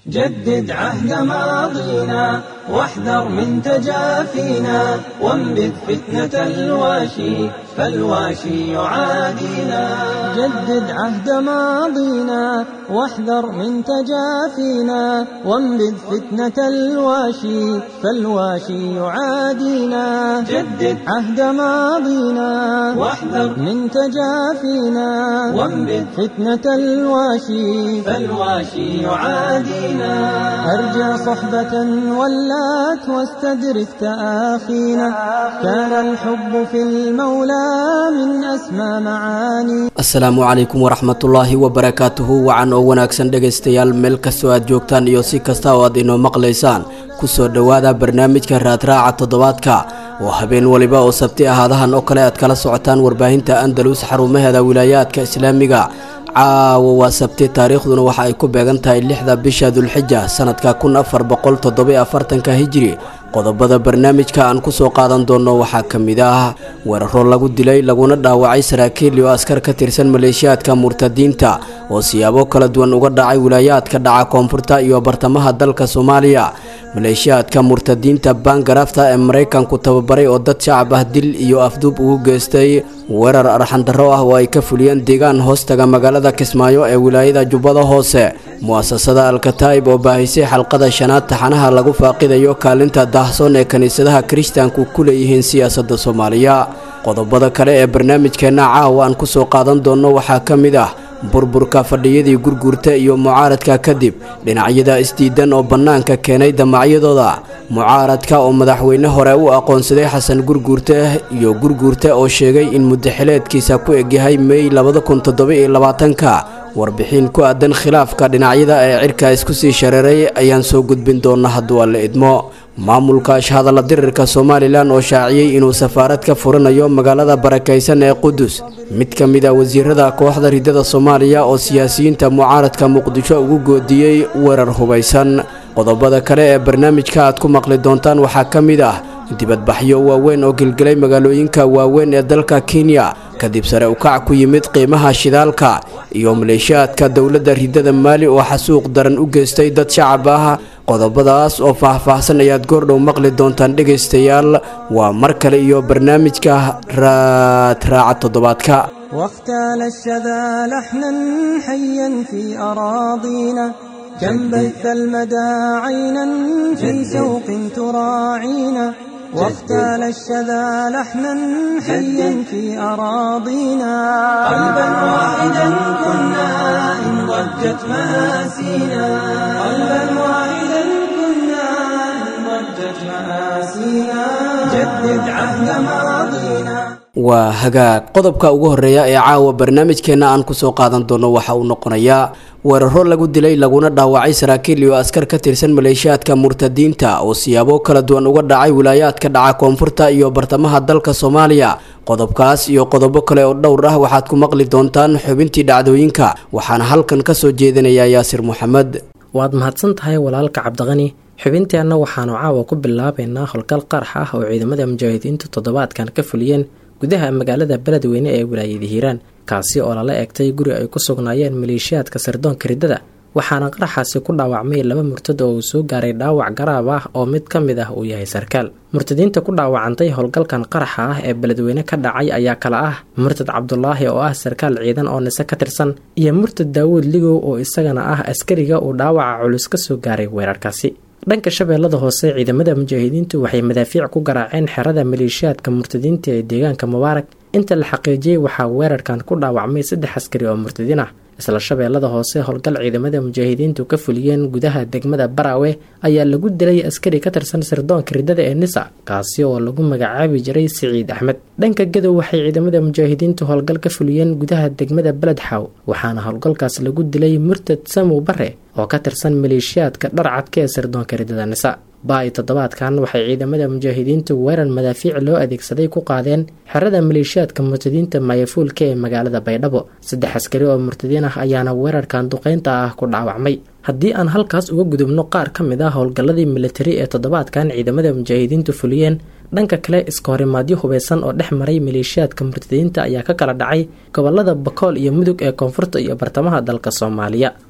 جدد عهد ماضينا واحذر من تجافينا وانبذ فتنة الواشي فالواشي يعادينا جدد عهد ماضينا واحذر من تجافينا وانبذ فتنة الواشي فالواشي يعادينا جدد عهد ماضينا واحذر من تجافينا وانبذ فتنة الواشي فالواشي يعادينا أرجى صحبة ولات واستدرك تآخينا كان الحب في المولى من أسمى معاني asalaamu calaykum waraxmatullaahi wabarakaatuhu wacan oo wanaagsan dhegaystayaal meel kastoo aad joogtaan iyo si kasta oo aad inoo maqlaysaan kusoo dhowaada barnaamijka raadraaca toddobaadka oo habeen waliba oo sabti ahaadahan oo kale aad kala socotaan warbaahinta andalus xarumaheeda wilaayaadka islaamiga caawa waa sabti taariikhduna waxa ay ku beegan tahay lixda bisha dulxija sanadka kun afar boqol toddoba afartanka hijiri qodobada barnaamijka aan kusoo qaadan doono waxaa ka mid ah weeraro lagu dilay laguna dhaawacay saraakiil iyo askar ka tirsan maleeshiyaadka murtadiinta oo siyaabo kala duwan uga dhacay wilaayaadka dhaca koonfurta iyo bartamaha dalka soomaaliya maleeshiyaadka murtadiinta baangarafta ee maraykanku tababaray oo dad shacab ah dil iyo afduub ugu geystay weerar arxandarro ah oo ay ka fuliyeen deegaan hoostaga magaalada kismaayo ee wilaayada jubbada hoose mu'asasada alkataa'ib oo baahisay xalqada shanaad taxanaha lagu faaqidayo kaalinta daahsoon ee kiniisadaha kiristaanku ku leeyihiin siyaasadda soomaaliya qodobada kale ee barnaamijkeenna caawa aan kusoo qaadan doonno waxaa ka mid ah burburka fadhiyadii gurguurta iyo mucaaradka kadib dhinacyada isdiidan oo bannaanka keenay damacyadooda mucaaradka oo madaxweyne hore u aqoonsaday xasan gurguurte iyo gurguurte oo sheegay in muddaxileedkiisa ku egyahay mey labada kun toddoba-iyo labaatanka warbixin ku aadan khilaafka dhinacyada ee cirka isku sii shareeray ayaan soo gudbin doona hadduu alle idmo maamulka ashhadalla dirirka somalilan oo shaaciyey inuu safaarad ka furanayo magaalada barakaysan ee qudus mid ka mid a wasiirada kooxda ridada soomaaliya oo siyaasiyiinta mucaaradka muqdisho ugu goodiyey weerar hubaysan qodobada kale ee barnaamijka aad ku maqli doontaan waxaa ka mid ah dibadbaxyo waaweyn oo gelgelay magaalooyinka waaweyn ee dalka kenya kadib sare ukac ku yimid qiimaha shidaalka iyo maleeshiyaadka dowladda ridada maali oo xasuuq daran u geystay dad shacab ah qodobadaas oo faah-faahsan ayaad goordhow maqli doontaan dhegaystayaal waa mar kale iyo barnaamijka raadraaca toddobaadka واختال الشذا لحنا حيا في أراضينا كم بث المدى عينا في شوق تراعينا واختال الشذا لحنا حيا في أراضينا قلبا واحدا كنا إن ضجت مآسينا قلبا واحدا كنا إن ضجت مآسينا جدد عهد ماضينا waa hagaag qodobka ugu horeeya ee caawa barnaamijkeenna aan kusoo qaadan doono waxa uu noqonayaa weeraro lagu dilay laguna dhaawacay saraakiil iyo askar ka tirsan maleeshiyaadka murtadiinta oo siyaabo kala duwan uga dhacay wilaayaadka dhaca koonfurta iyo bartamaha dalka soomaaliya qodobkaas iyo qodobo kale oo dhowr ah waxaad ku maqli doontaan xubintii dhacdooyinka waxaana halkan kasoo jeedinayaa yaasir maxamed waad mahadsan tahay walaalka cabdiqani xubinteenna waxaanu caawa ku bilaabaynaa howlgal qarax ah oo ciidamada mujaahidiintu toddobaadkan ka fuliyeen gudaha magaalada beledweyne ee wilaayada hiiraan kaasi oo lala eegtay guri ay ku sugnaayeen maleeshiyaadka sirdoonka riddada waxaana qaraxaasi ku dhaawacmay laba murtad oo uu soo gaaray dhaawac garaab ah oo mid ka mid ah uu yahay sarkaal murtadiinta ku dhaawacantay howlgalkan qaraxa ah ee beledweyne ka dhacay ayaa kala ah murtad cabdulaahi oo ah sarkaal ciidan oo nise ka tirsan iyo murtad daawuud ligow oo isagana ah askariga uu dhaawaca culus ka soo gaaray weerarkaasi dhanka shabeellada hoose ciidamada mujaahidiintu waxay madaafiic ku garaaceen xerada maleeshiyaadka murtadiinta ee deegaanka mubaarak inta la xaqiijiyey waxaa weerarkan ku dhaawacmay saddex askari oo murtadiin ah isla shabeellada hoose howlgal ciidamada mujaahidiintu ka fuliyeen gudaha degmada baraawe ayaa lagu dilay askari ka tirsan sirdoonka riddada ee nisa kaasi oo lagu magacaabi jiray siciid axmed dhanka gadow waxay ciidamada mujaahidiintu howlgal ka fuliyeen gudaha degmada beledxaw waxaana howlgalkaas lagu dilay murtad samow bare oo ka tirsan maleeshiyaadka dharcadka ee sirdoonka riddada nisa ba-i toddobaadkan waxay ciidamada mujaahidiintu weerar madaafiic loo adeegsaday ku qaadeen xerada maleeshiyaadka murtadiinta maayafuulka ee magaalada baydhabo saddex askari oo murtadiin ah ayaana weerarkan duqeynta ah ku dhaawacmay haddii aan halkaas uga gudubno qaar ka mid ah howlgalladii militari ee toddobaadkan ciidamada mujaahidiintu fuliyeen dhanka kale iskahorimaadyo hubeysan oo dhex maray maleeshiyaadka murtadiinta ayaa ka kala dhacay gobolada bakool iyo mudug ee koonfurta iyo bartamaha dalka soomaaliya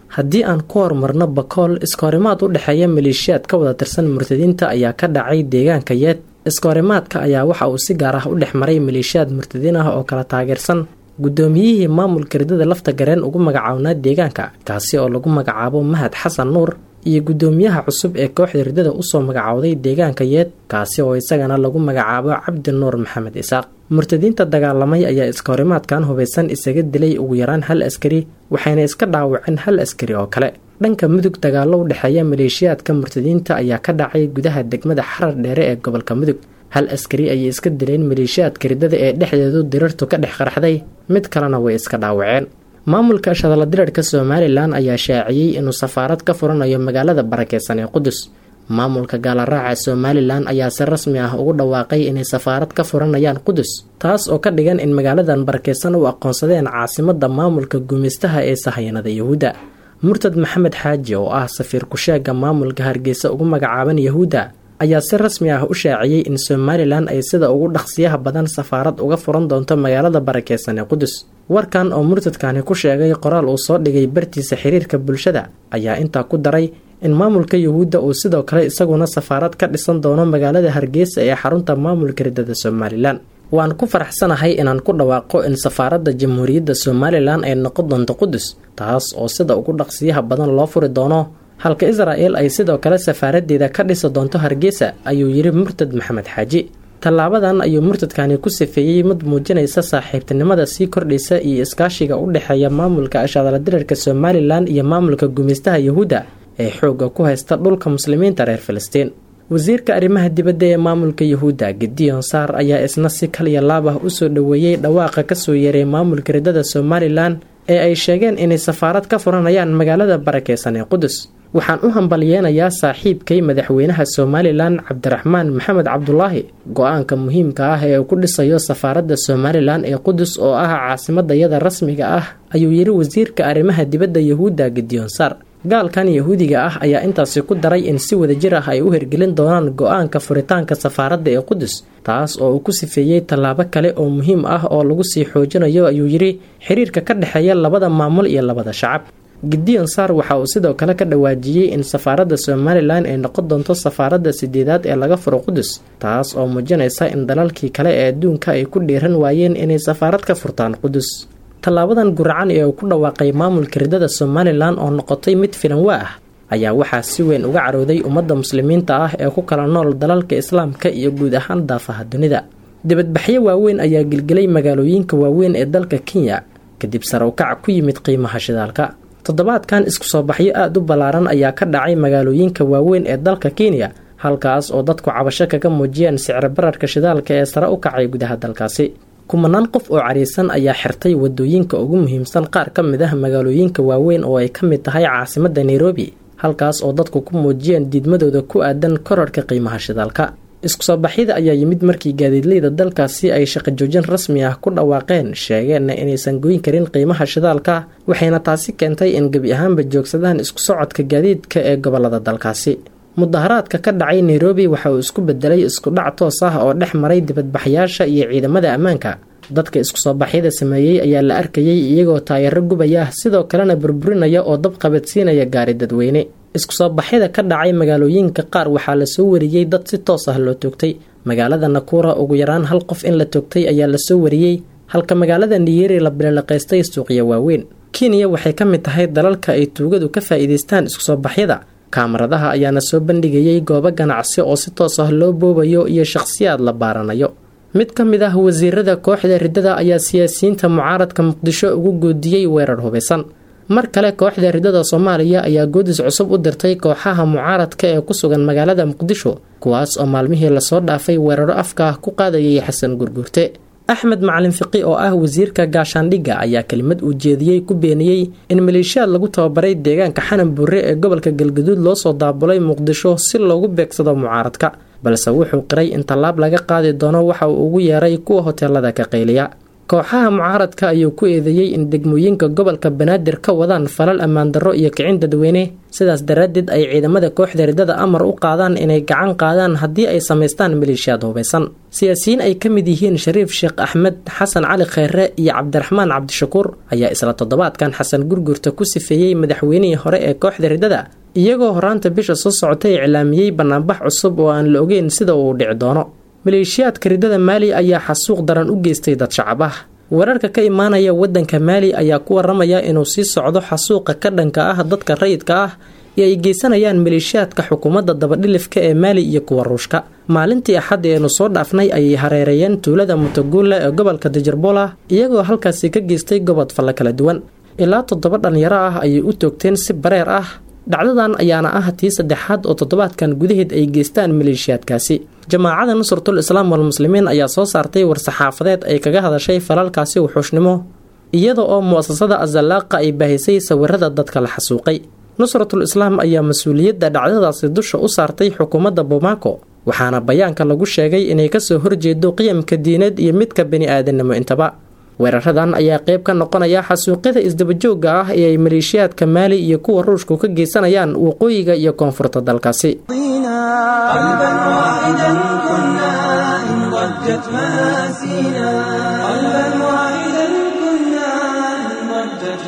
haddii aan ku horumarno bakool iskahorimaad u dhexeeya maleeshiyaad ka wada tirsan murtadiinta ayaa ka dhacay deegaanka yeed iskahorimaadka ayaa waxa uu si gaar ah u dhex maray maleeshiyaad murtadiin ah oo kala taageersan guddoomiyihii maamulka ridada lafta gareen ugu magacaabnaa deegaanka kaasi oo lagu magacaabo mahad xasan nuur iyo guddoomiyaha cusub ee kooxda ridada usoo magacowday deegaanka yeed kaasi oo isagana lagu magacaabo cabdi nuur maxamed isaaq murtadiinta dagaalamay ayaa iskahorimaadkan hubaysan isaga dilay ugu yaraan hal askari waxayna iska dhaawaceen hal askari oo kale dhanka mudug dagaallo u dhexeeya maleeshiyaadka murtadiinta ayaa ka dhacay gudaha degmada xarar dheere ee gobolka mudug hal askari ayay iska dileen maleeshiyaadka ridada ee dhexdeedu dirartu ka dhex qarxday mid kalena way iska dhaawaceen maamulka shadaladirirka somalilan ayaa shaaciyey inuu safaarad ka furanayo magaalada barakeysan ee qudus maamulka gaalaraaca somalilan ayaa si rasmi ah ugu dhawaaqay inay safaarad ka furanayaan qudus taas oo ka dhigan in magaaladan barakeysan u aqoonsadeen caasimada maamulka gumaystaha ee sahayanada yahuudda murtad maxamed xaaji oo ah safiir kusheega maamulka hargeysa ugu magacaaban yahuudda ayaa si rasmi ah u shaaciyey in somalilan ay sida ugu dhaqsiyaha badan safaarad uga furan doonto magaalada barakeysan ee qudus warkan oo murtadkani ku sheegay qoraal uu soo dhigay bartiisa xiriirka bulshada ayaa intaa ku daray in maamulka yahuudda uu sidoo kale isaguna safaarad ka dhisan doono magaalada hargeysa ee xarunta maamulka ridada somalilan waan ku faraxsanahay inaan ku dhawaaqo in safaaradda jamhuuriyadda somalilan ay noqon doonto qudus taas oo sida ugu dhaqsiyaha badan loo furi doono halka israa'el ay sidoo kale safaaradeeda ka dhisi doonto hargeysa ayuu yidhi murtad maxamed xaaji tallaabadan ayuu murtadkani ku sifeeyey mid muujinaysa saaxiibtinimada sii kordhaysa iyo iskaashiga u dhexeeya maamulka ashadaladirirka somalilan iyo maamulka gumaystaha yahuudda ee xoogga ku haysta dhulka muslimiinta reer filistiin wasiirka arrimaha dibadda ee maamulka yahuudda gideon saar ayaa isna si kaliya laab ah usoo dhoweeyey dhawaaqa kasoo yeeray maamulka ridada somalilan ee ay sheegeen inay safaarad ka furanayaan magaalada barakeysan ee qudus waxaan u hambalyeenayaa saaxiibkay madaxweynaha somalilan cabdiraxmaan maxamed cabdulaahi go-aanka muhiimka ah ee uu ku dhisayo safaaradda somalilan ee qudus oo ah caasimadayada rasmiga ah ayuu yidhi wasiirka arrimaha dibadda yahuudda gideon saar gaalkan yahuudiga ah ayaa intaasi ku daray in si wadajir ah ay u hirgelin doonaan go-aanka furitaanka safaaradda ee qudus taas oo uu ku sifeeyey tallaabo kale oo muhiim ah oo lagu sii xoojinayo ayuu yidhi xiriirka ka dhexeeya labada maamul iyo labada shacab gideon sar waxa uu sidoo kale ka dhawaajiyey in safaaradda somalilan ay noqon doonto safaaradda sideedaad ee laga furo qudus taas oo muujinaysa in dalalkii kale ee adduunka ay ku dhiiran waayeen inay safaarad ka furtaan qudus tallaabadan guracan ee uu ku dhawaaqay maamulka ridada somalilan oo noqotay mid filanwa ah ayaa waxaa si weyn uga carooday ummadda muslimiinta ah ee ku kala nool dalalka islaamka iyo guud ahaan daafaha dunida dibadbaxyo waaweyn ayaa gelgelay magaalooyinka waaweyn ee dalka kenya kadib sare ukac ku yimid qiimaha shidaalka toddobaadkan isku soo baxyo aada u ballaaran ayaa ka dhacay magaalooyinka waaweyn ee dalka kenya halkaas oo dadku cabasho kaga muujiyeen sicro bararka shidaalka ee sare u kacay gudaha dalkaasi kumanaan qof oo cariisan ayaa xirtay wadooyinka ugu muhiimsan qaar ka mid ah magaalooyinka waaweyn oo ay ka mid tahay caasimadda nairobi halkaas oo dadku ku muujiyeen diidmadooda ku aadan korarhka qiimaha shidaalka isku soo baxyada ayaa yimid markii gaadiidleyda dalkaasi ay shaqo joojin rasmi ah ku dhawaaqeen sheegeenna inaysan goyn karin qiimaha shidaalka waxayna taasi keentay in gebi ahaanba joogsadaan isku socodka gaadiidka ee gobolada dalkaasi mudaharaadka ka dhacay nairobi waxa uu isku bedelay isku dhac toos ah oo dhex maray dibadbaxyaasha iyo ciidamada ammaanka dadka isku soo baxyada sameeyey ayaa la arkayay iyagoo taayaro gubaya sidoo kalena burburinaya oo dab qabadsiinaya gaari dadweyne isku soo baxyada ka dhacay magaalooyinka qaar waxaa lasoo wariyey dad si toos ah loo toogtay magaalada nakuura ugu yaraan hal qof in la toogtay ayaa lasoo wariyey halka magaalada niyeri la bililaqaystay suuqya waaweyn kenya waxay ka mid tahay dalalka ay tuugadu ka faa'iidaystaan isku soo baxyada kaamaradaha ayaana soo bandhigayay goobo ganacsi oo si toos ah loo boobayo iyo shakhsiyaad la baaranayo mid ka mid ah wasiirada kooxda riddada ayaa siyaasiyiinta mucaaradka muqdisho ugu goodiyey weerar hubaysan mar kale kooxda riddada soomaaliya ayaa goodis cusub u dirtay kooxaha mucaaradka ee ku sugan magaalada muqdisho kuwaas oo maalmihii lasoo dhaafay weeraro afka ah ku qaadayay xasan gurgurte axmed macalin fiqi oo ah wasiirka gaashaandhigga ayaa kelimad uu jeediyey ku beeniyey in maleeshiyaad lagu tababaray deegaanka xanan buure ee gobolka galgaduud loo soo daabulay muqdisho si loogu beegsado mucaaradka balse wuxuu qiray in tallaab laga qaadi doono waxa uu ugu yeeray kuwa hoteelada ka qayliya kooxaha mucaaradka ayuu ku eedeeyey in degmooyinka gobolka banaadir ka wadaan falal ammaan darro iyo kicin dadweyne sidaas daraaddeed ay ciidamada kooxda ridada amar u qaadaan inay gacan qaadaan haddii ay samaystaan maleeshiyaad hubaysan siyaasiyiin ay ka mid yihiin shariif sheekh axmed xasan cali kheyre iyo cabdiraxmaan cabdishakuur ayaa isla toddobaadkan xasan gurgurta ku sifeeyey madaxweynihii hore ee kooxda ridada iyagoo horaanta bisha soo socotay iclaamiyey banaanbax cusub oo aan la ogeyn sida uu dhici doono maleeshiyaadka ridada maali ayaa xasuuq daran u geystay dad shacab ah wararka ka imaanaya wadanka maali ayaa ku waramaya inuu sii socdo xasuuqa ka dhanka ah dadka rayidka ah ee ay geysanayaan maleeshiyaadka xukuumadda dabadhilifka ee maali iyo kuwa ruushka maalintii axadda eenu soo dhaafnay ayay hareereeyeen tuulada mutaguula ee gobolka dajarbola iyagoo halkaasi ka geystay gobod falle kala duwan ilaa toddoba dhalinyaro ah ayay u toogteen si bareer ah dhacdadan ayaana ah tii saddexaad oo toddobaadkan gudaheed ay geystaan maleeshiyaadkaasi jamaacada nusratul islaam walmuslimiin ayaa soo saartay war-saxaafadeed ay kaga hadashay falalkaasi wuxuushnimo iyada oo mu'asasada azalaaqa ay baahisay sawirada dadka la xasuuqay nusratul islaam ayaa mas-uuliyadda dhacdadaasi dusha u saartay xukuumadda bomaako waxaana bayaanka lagu sheegay inay kasoo horjeedo qiyamka diineed iyo midka bani aadannimo intaba weeraradan ayaa qayb ka noqonaya xasuuqyada isdabajooga ah ee ay maleeshiyaadka maali iyo kuwa ruushku ka geysanayaan waqooyiga iyo koonfurta dalkaasi قلبا واحدا كنا إن ضجت مآسينا قلبا واحدا كنا إن ضجت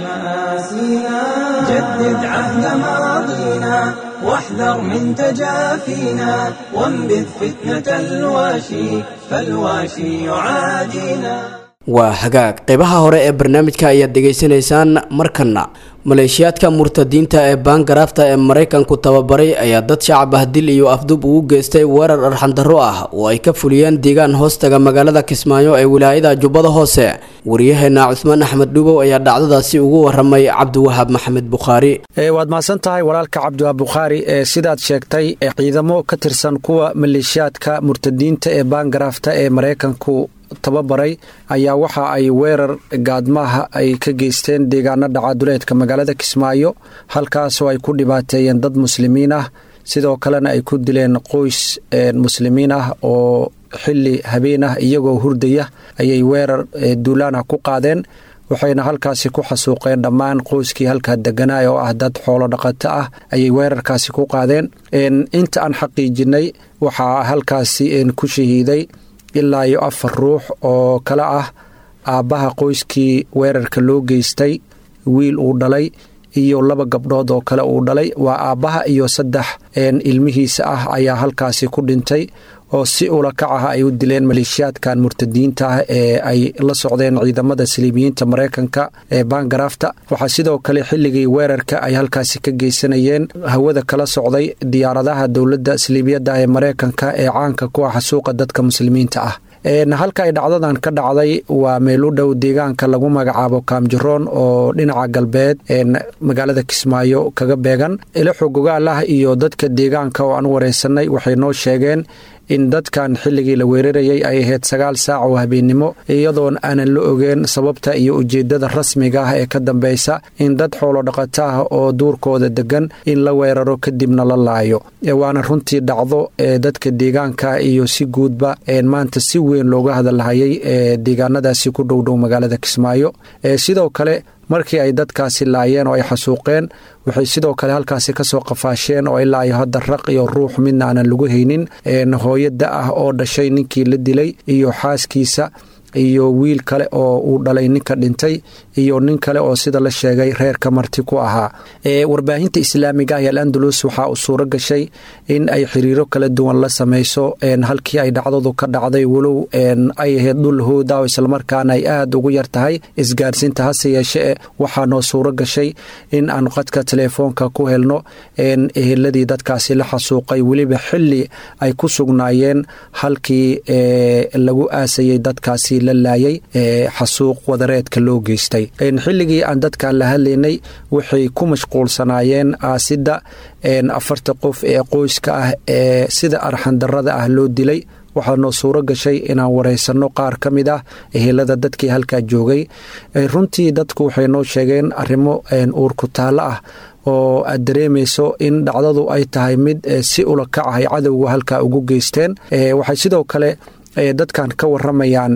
مآسينا جدد عهد ماضينا واحذر من تجافينا وانبذ فتنة الواشي فالواشي يعادينا waa hagaag qeybaha hore ee barnaamijka ayaad degeysanaysaan markana maleeshiyaadka murtadiinta ee baangaraafta ee maraykanku tababaray ayaa dad shacab ah dil iyo afdub ugu geystay weerar arxandarro ah oo ay ka fuliyeen deegaan hoostaga magaalada kismaayo ee wilaayada jubbada hoose wariyaheena cusmaan axmed dhubow ayaa dhacdadaasi ugu waramay cabdiwahaab maxamed bukhaari waad mahadsan tahay walaalka cabdiwahaab bukhaari ee sidaad sheegtay ciidamo ka tirsan kuwa maleeshiyaadka murtadiinta ee baangaraafta ee maraykanku tababaray ayaa waxa ay weerar gaadmaha ay ka geysteen deegaano dhacaduleedka magaalada kismaayo halkaasoo ay ku dhibaateeyeen dad muslimiin ah sidoo kalena ay ku dileen qoys muslimiin ah oo xili habeen ah iyagoo hurdaya ayay weerar duulaanah ku qaadeen waxayna halkaasi ku xasuuqeen dhammaan qoyskii halkaa deganaa oo ah dad xoolo dhaqato ah ayay weerarkaasi ku qaadeen inta aan xaqiijinay waxaa halkaasi ku shahiiday ilaa iyo afar ruux oo kale ah aabbaha qoyskii weerarka loo geystay wiil uu dhalay iyo laba gabdhood oo kale uu dhalay waa aabbaha iyo saddex ilmihiisa ah ayaa halkaasi ku dhintay oo si ula kac ah ay u dileen maleeshiyaadkan murtadiinta ah ee ay la socdeen ciidamada saliibiyiinta maraykanka ee baangaraafta waxaa sidoo kale xilligii weerarka ay halkaasi ka geysanayeen hawada kala socday diyaaradaha dowladda saliibiyadda ee maraykanka ee caanka ku ah xasuuqa dadka muslimiinta ah halka ay dhacdadan ka dhacday waa meel u dhow deegaanka lagu magacaabo kaamjaroon oo dhinaca galbeed magaalada kismaayo kaga beegan ilaxo gogaalah iyo dadka deegaanka oo aan wareysanay waxay noo sheegeen in dadkan xilligii la weerarayay ay ahayd sagaal saac oo habeennimo iyadoon aanan la ogeen sababta iyo ujeedada rasmiga ah ee ka dambeysa in dad xoolo dhaqato ah oo duurkooda degan in la weeraro kadibna la laayo waana runtii dhacdo ee dadka deegaanka iyo si guudba maanta si weyn looga hadalhayay ee deegaanadaasi ku dhowdhow magaalada kismaayo sidoo kale markii ay dadkaasi laayeen oo ay xasuuqeen waxay sidoo kale halkaasi kasoo qafaasheen oo ilaa iyo hadda raq iyo ruux midna aanan lagu haynin hooyada ah oo dhashay ninkii la dilay iyo xaaskiisa iyo wiil kale oo uu dhalay ninka dhintay iyo nin kale oo sida la sheegay reerka marti ku ahaa warbaahinta islaamiga ah ee alandalus waxaa uu suuro gashay in ay xiriiro kala duwan la sameyso halkii ay dhacdadu ka dhacday walow ay ahayd dhul hooda oo islamarkaana ay aada ugu yar tahay isgaarsiinta hase yeeshee waxaa noo suuro gashay in aan qadka teleefoonka ku helno eheladii dadkaasi la xasuuqay weliba xili ay ku sugnaayeen halkii lagu aasayay dadkaasi la laayay xasuuq wadareedka loo geystay xilligii aan dadkan la hadlaynay waxay ku mashquulsanaayeen aasidda afarta qof ee qoyska ah ee sida arxandarada ah loo dilay waxaa noo suuro gashay inaan wareysanno qaar ka mid ah ehelada dadkii halkaa joogay runtii dadku waxay noo sheegeen arrimo uurku taallo ah oo aad dareemayso in dhacdadu ay tahay mid si ula kac ay cadowga halkaa ugu geysteen waxay sidoo kale dadkan ka waramayaan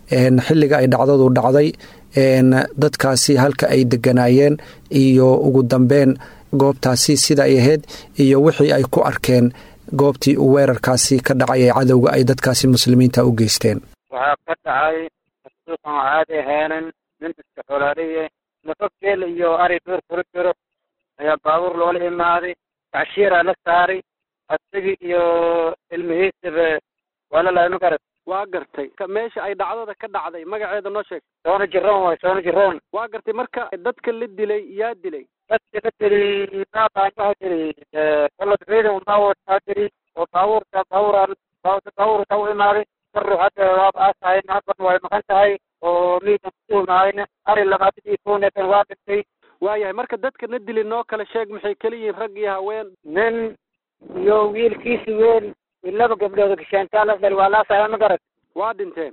xilliga ay dhacdadu dhacday dadkaasi halka ay deganaayeen iyo ugu dambeyn goobtaasi sida ay ahayd iyo wixii ay ku arkeen goobtii uu weerarkaasi ka dhacay ee cadowga ay dadkaasi muslimiinta u geysteen waxaa ka dhacay suuqan caadi ahaanan nin iska xolaaliye nafo geel iyo ari dhuur kula jiro ayaa baabuur loola imaaday tacshiiraa la saaray asagii iyo ilmihiisaba waa la lahay ma garat waa gartay meesha ay dhacdada ka dhacday magaceeda noo sheeg soona jiroon waay soona jiroon waa gartay marka dadka la dilay yaa dilay dadka la tiri maaqaan waxa tiri kolod ciidan unbaa wataa tiri oo baabuurta baabuur baabuurta u imaaday karu hadda waaba aasahay naafan way maqan tahay oo miidan kutuumaayna ari labaatan iyo kowneetan waa dhintay waayahay marka dadka na dili noo kala sheeg maxay kala yihiin rag iyo haween nin iyo wiilkiisi weyn laba gabdhood gashaantaa la dhali waa laasahay ma garat waa dhinteen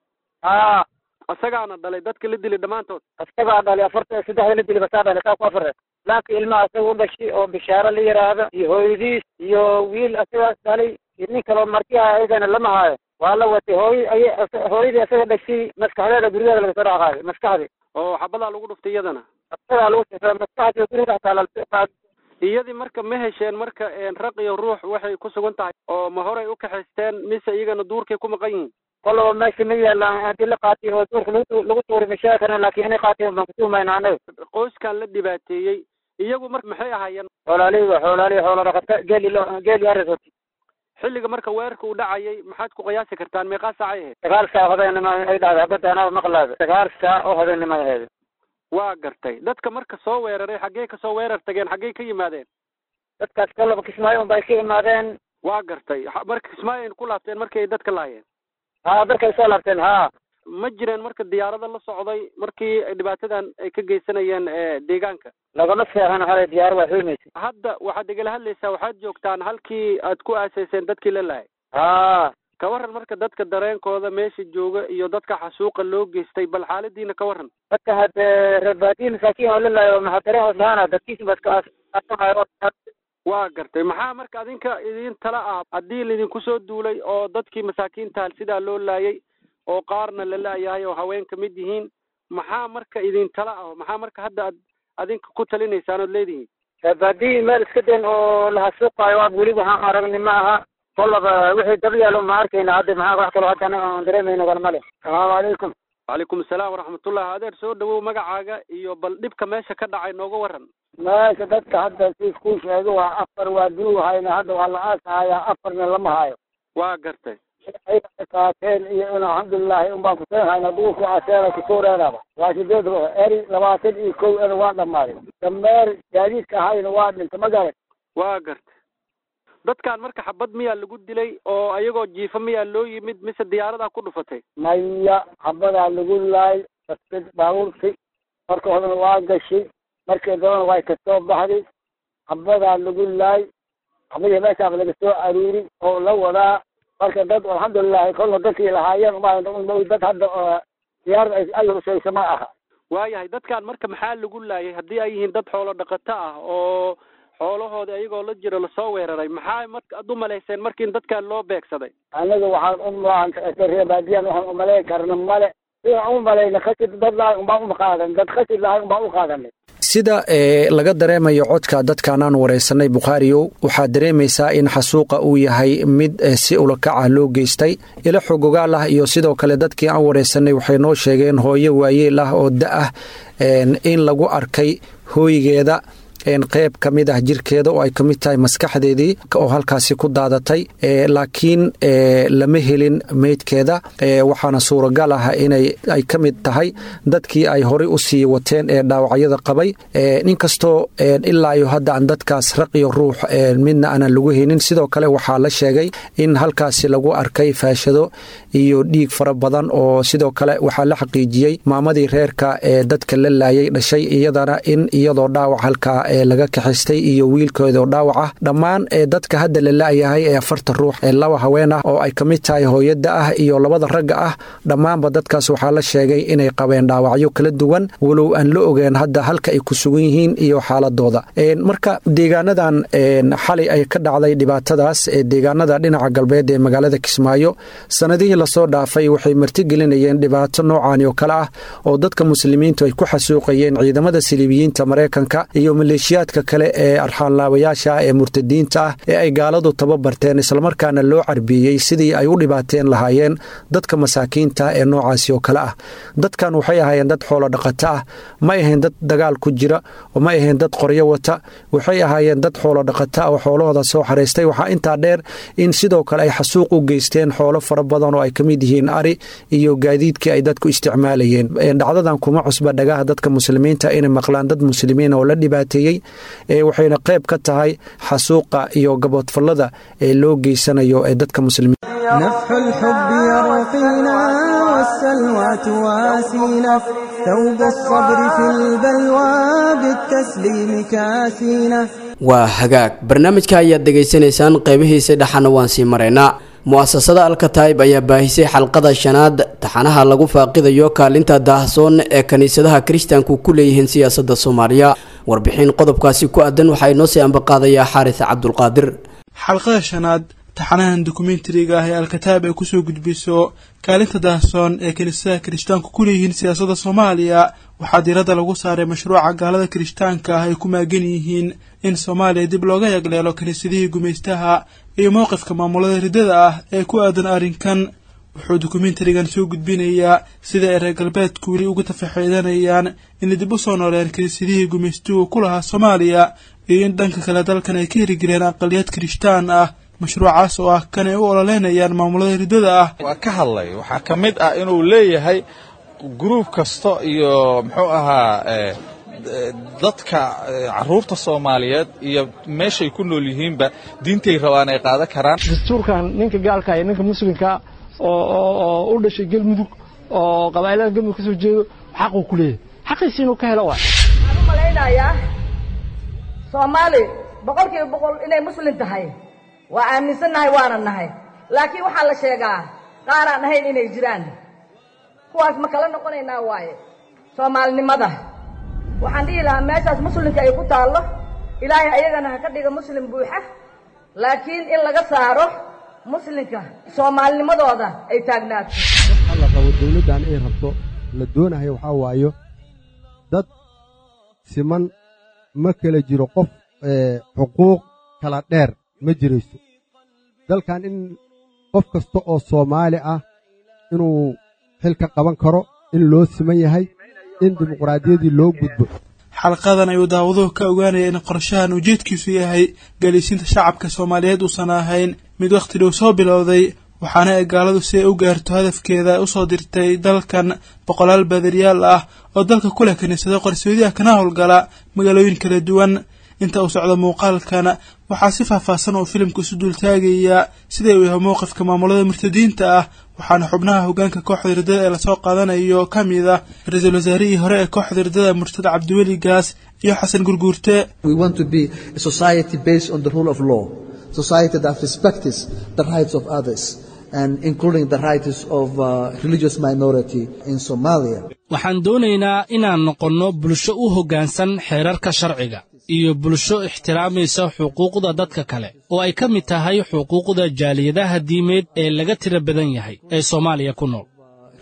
haa isagaana dhalay dadka la dili dhammaantood isagaa dhalay afarta saddexda la dili basaa dhalay saa ku afare laanka ilmaha isaga u dhashay oo bishaaro la yidhaahdo iyo hooyadiis iyo wiil isagaas dhalay iyo nin kaloo martiha ayagana lama haayo waa la watay hooy ay hooyadii isaga dhashay maskaxdeeda gurigeeda laga soo dhaqaaday maskaxdii oo xabadaa lagu dhuftay iyadana isagaa lagu sifaa maskaxdii guriga hataa la iyadii marka ma hesheen marka raq iyo ruux waxay ku sugan tahay oo ma horay u kaxaysteen mise iyagana duurkay ku maqan yihiin kolaba meesha ma yaalaan haddii la qaatiy oo duurka lagu lagu tuuri ma sheegi karna laakiin inay qaateen baan kutuumayna anaga qoyskan la dhibaateeyey iyagu marka maxay ahaayeen xoolaalihi waa xoolaalihi xoola dhaqata geeli lo geeli arisoti xilliga marka weerarka uu dhacayay maxaad ku qiyaasi kartaan meeqaa saacay ahayd sagaal saac habeenima ay dhacday habada anaa maqlaada sagaal saac oo habeenima ahayd waa gartay dadka marka soo weeraray xaggee ka soo weerar tageen xaggee ka yimaadeen dadkaas kolaba kismaayo unbay ka imaadeen waa gartay marka kismaayo ayna ku laabteen markii ay dadka laayeen haa dadkay soo laabteen haa ma jireen marka diyaarada la socday markii dhibaatadan ay ka geysanayeen deegaanka lagama seexan hale diyaar waa xuymaysa hadda waxaad igala hadlaysaa waxaad joogtaan halkii aad ku aasayseen dadkii la laayay haa ka waran marka dadka dareenkooda meesha jooga iyo dadka xasuuqa loo geystay bal xaaladiina ka waran dadka hadde reerbaadiyi masaakiin oo la laayo maxaa dareen hoos lahaana dadkiisa baa iska waa gartay maxaa marka adinka idin tala ah haddii laydinku soo duulay oo dadkii masaakiinta sidaa loo laayay oo qaarna la laayahay oo haween ka mid yihiin maxaa marka idin tala ah maxaa marka hadda ad adinka ku talinaysaan ood leedihiin reerbaadiyi meel iska den oo la hasuuqaayo waa weli waxaan aragni ma aha kolaba wixii dab yaalo ma arkayna hadda maxaa wax kaloo hadda anaga aan dareemayno kale male asalaamu calaykum wacalaykum asalaam waraxmatullah adeer soo dhawow magacaaga iyo bal dhibka meesha ka dhacay nooga waran meesha dadka hadda si iskuu sheego waa afar waa duu hayna hadda waa la aasahayaa afarna lama hayo waa gartay ay qaateen iyo in alxamdulilahi unbaan kuseen hayna duurku aseena kusuureedaba waa sideed ruux eri labaatan iyo kow ena waa dhammaaday dameer gaadiidka ahayna waa dhintay ma garan waa gartay dadkan marka xabad miyaa lagu dilay oo ayagoo jiifa miyaa loo yimid mise diyaaradaa ku dhufatay maya xabadaa lagu laay dadka baabuurti marka horena waa gashay markii dambana way kasoo baxday xabadaa lagu laay xabadii meeshaas laga soo aruuri oo la wadaa marka dad alxamdulilahi kolna dadkii lahaayeen dad hadda diyaarada ay husaysa ma aha waayahay dadkan marka maxaa lagu laayay haddii ay yihiin dad xoolo dhaqato ah oo xoolahooda ayagoo la jiro lasoo weeraray maxaa marka ad u malayseen markii in dadkan loo beegsaday anaga waxaan u reebaadiyan waxaan umalayn karna male sidaan u malayna khasib dad lahay unbaan uma qaadan dad khasib lahay unbaan u qaadanay sida laga dareemayo codka dadkan aan waraysanay bukhaariyow waxaad dareemaysaa in xasuuqa uu yahay mid si ulakaca loo geystay ilo xogogaal ah iyo sidoo kale dadkii aan waraysanay waxay noo sheegeen hooyo waayeel ah oo da ah in lagu arkay hooygeeda qeyb ka mid ah jirkeeda oo ay ka mid tahay maskaxdeedii oo halkaasi ku daadatay laakiin lama helin meydkeeda waxaana suuragal ah inay ay ka mid tahay dadkii ay horey u sii wateen ee dhaawacyada qabay inkastoo ilaa iyo hadda aan dadkaas raq iyo ruux midna aanan lagu helin sidoo kale waxaa la sheegay in halkaasi lagu arkay faashado iyo dhiig fara badan oo sidoo kale waxaa la xaqiijiyey maamadii reerka ee dadka la laayay dhashay iyadana in iyadoo dhaawac halkaa ee laga kaxistay iyo wiilkooda oo dhaawac ah dhammaan ee dadka hadda la la-yahay ee afarta ruux ee laba haween ah oo ay ka mid tahay hooyada ah iyo labada ragga ah dhammaanba dadkaas waxaa la sheegay inay qabeen dhaawacyo kala duwan walow aan la ogeen hadda halka ay ku sugan yihiin iyo xaaladooda marka deegaanadan xalay ay ka dhacday dhibaatadaas ee deegaanada dhinaca galbeed ee magaalada kismaayo sanadihii lasoo dhaafay waxay martigelinayeen dhibaato noocaani oo kale ah oo dadka muslimiintu ay ku xasuuqayeen ciidamada siliibiyiinta maraykanka iyo maleeshiyaadka kale ee arxaanlaabayaasha ah ee murtadiinta ah ee ay gaaladu tababarteen islamarkaana loo carbiiyey sidii ay u dhibaateen lahaayeen dadka masaakiinta ee noocaasi oo kale ah dadkan waxay ahaayeen dad xoolo dhaqato ah may ahayn dad dagaal ku jira oo may ahayn dad qoryo wata waxay ahaayeen dad xoolo dhaqata oo xoolahooda soo xaraystay waxaa intaa dheer in sidoo kale ay xasuuq u geysteen xoolo fara badan oo ay ka mid yihiin ari iyo gaadiidkii ay dadku isticmaalayeen dhacdadan kuma cusba dhagaha dadka muslimiinta inay maqlaan dad muslimiin oo la dhibaateeyey waxayna qayb ka tahay xasuuqa iyo gaboodfallada ee loo geysanayo ee dadka muslimiin نفح الحب يرقينا والسلوى تواسينا ثوب الصبر في البلوى بالتسليم كاسينا waa hagaag barnaamijka ayaad dhegaysanaysaan qeybihiisa dhexana waan sii maraynaa mu-asasada alkataib ayaa baahisay xalqada shanaad taxanaha lagu faaqidayo kaalinta daahsoon ee kiniisadaha kiristaanku ku leeyihiin siyaasadda soomaaliya warbixin qodobkaasi ku aadan waxaa inoo sii ambaqaadayaa xaaris cabdulqaadir xalqada shanaad taxanahan dokumentariga ah ee alkataib ay kusoo gudbiso kaalinta daahsoon ee kiniisadaha kirishtaanku ku leeyihiin siyaasadda soomaaliya waxaa diiradda lagu saaray mashruuca gaalada kirishtaanka ah ay ku maagan yihiin in soomaaliya dib looga yagleelo kiniisadihii gumaystaha iyo mowqifka maamulada riddada ah ee ku aadan arrinkan wuxuu dokumentarigan soo gudbinayaa sida ay reer galbeedku weli uga tafaxiidanayaan inay dib u soo nooleen kiniisadihii gumaystuhu ku lahaa soomaaliya iyo in dhanka kale dalkan ay ka hirgeliyeen aqaliyad kirishtaan ah mashruucaas oo ah kan ay u ololeynayaan maamulada riddada ah waa ka hadlay waxaa ka mid ah inuu leeyahay gruub kasta iyo muxuu ahaa dadka caruurta soomaaliyeed iyo meeshay ku nool yihiinba diintay rabaan ay qaadan karaan dastuurkan ninka gaalka iyo ninka muslimka oo u dhashay galmudug oo qabaa'ilada galmudug ka soo jeedo xaquu ku leeyahay xaqiisi inuu ka helo waa waxaan u malaynayaa soomaali boqolkiiba boqol inay muslim tahay waa aaminsannahay waana nahay laakiin waxaa la sheegaa qaaraan ahayn inay jiraan kuwaas ma kala noqonaynaa waaye soomaalinimada waxaan dhihi lahaa meeshaas muslimka ay ku taallo ilaahay ayagana ha ka dhiga muslim buuxa laakiin in laga saaro muslimka soomaalinimadooda ay taagnaato waxa la qabo dawladdan ay rabto la doonayo waxaa waayo dad siman ma kala jiro qof xuquuq kala dheer ma jirayso dalkan in qof kasta oo soomaali ah inuu xil ka qaban karo in loo siman yahay in dimuqraadiyaddii loo gudbo xalqadan ayuu daawaduhu ka ogaanaya in qorshahan ujeedkiisu yahay galiisinta shacabka soomaaliyeed uusan ahayn mid wakhti dhow soo bilowday waxaana ay gaaladu si ay u gaarto hadafkeeda usoo dirtay dalkan boqolaal baadiriyaal ah oo dalka ku leh kiniisado qarsoodiah kana howlgala magaalooyin kala duwan inta uu socdo muuqaalkana waxaa si faahfaahsan oo filimka isu duultaagayaa sida uu yahay mowqifka maamulada murtadiinta ah waxaana xubnaha hoggaanka kooxda riddada ee lasoo qaadanayo ka mid ah ra-iisul wasaarihii hore ee kooxda riddada murtada cabdiweli gaas iyo xasan gurguurte waxaan doonaynaa inaan noqonno bulsho u hoggaansan xeerarka sharciga iyo bulsho ixtiraamaysa xuquuqda dadka kale oo ay ka mid tahay xuquuqda jaaliyadaha diimeed ee laga tira badan yahay ee soomaaliya ku nool